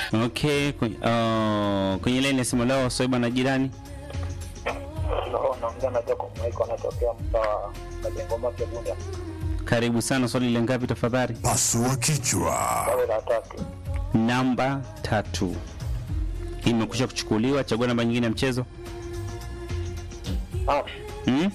Okay, kwenye, uh, kwenye laini ya simu leo Swaiba na jirani. No, naongea na Jacob Maiko anatokea mtaa Majengo Mapya Bunda. Karibu sana, swali la ngapi tafadhali? Pasua kichwa. Tawe la tatu. Namba tatu imekwisha kuchukuliwa. Chagua namba nyingine ya mchezo. Ah, Hmm?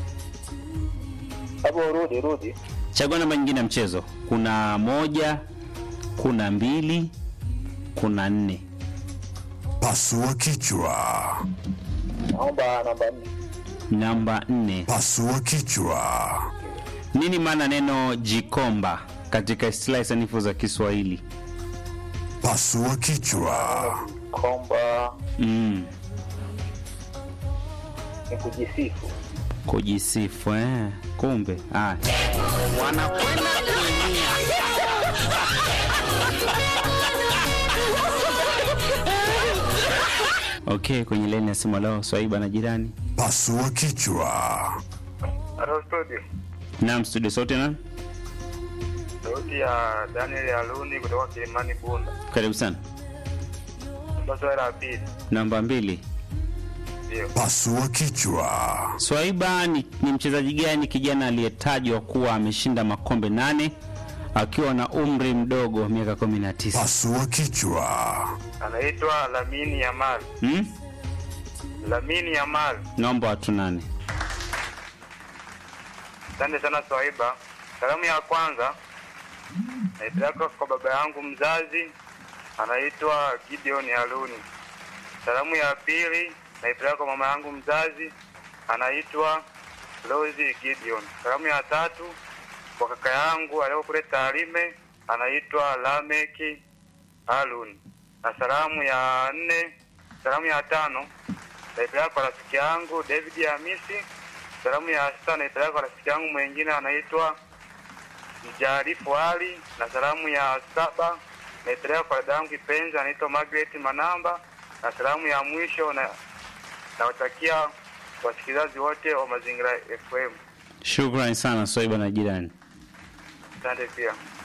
hebu rudi rudi. Chagua namba nyingine ya mchezo. Kuna moja, kuna mbili, kuna nne. Pasua kichwa. Naomba namba nne. Namba nne. Pasua kichwa. Nini maana neno jikomba katika istilahi sanifu za Kiswahili? Pasua kichwa. Komba Mm. ni kujisifu. Kujisifu eh. Kumbe ah. Okay, kwenye laini ya simu leo Swaiba na jirani. Pasua kichwa. Hello studio. Naam, studio sote na Sauti ya Daniel Aluni kutoka Kilimani Bunda. karibu sana. Namba swali la pili. Namba mbili. Ndio. Pasua kichwa. Swaiba ni, ni mchezaji gani kijana aliyetajwa kuwa ameshinda makombe nane akiwa na umri mdogo miaka 19? Pasua kichwa. Anaitwa Lamini Yamal. Hmm? Lamini Yamal. Naomba watu nane. Asante sana Swaiba. Salamu ya kwanza naipeleka kwa baba yangu mzazi anaitwa Gideon Aluni. Salamu ya pili naipeleka kwa mama yangu mzazi anaitwa Rosie Gideon. Salamu ya tatu kwa kaka yangu aliyo kule Tarime anaitwa Lameki Aluni. Na salamu ya nne, salamu ya tano naipeleka kwa rafiki yangu David Hamisi. Salamu ya sita naipeleka kwa rafiki yangu mwingine anaitwa Mjarifu Ali, na salamu ya saba naipeleka kwa dada yangu kipenzi anaitwa Margaret Manamba, na salamu ya mwisho na nawatakia wasikilizaji wote wa Mazingira FM. Shukrani sana Swaiba na jirani. Asante pia.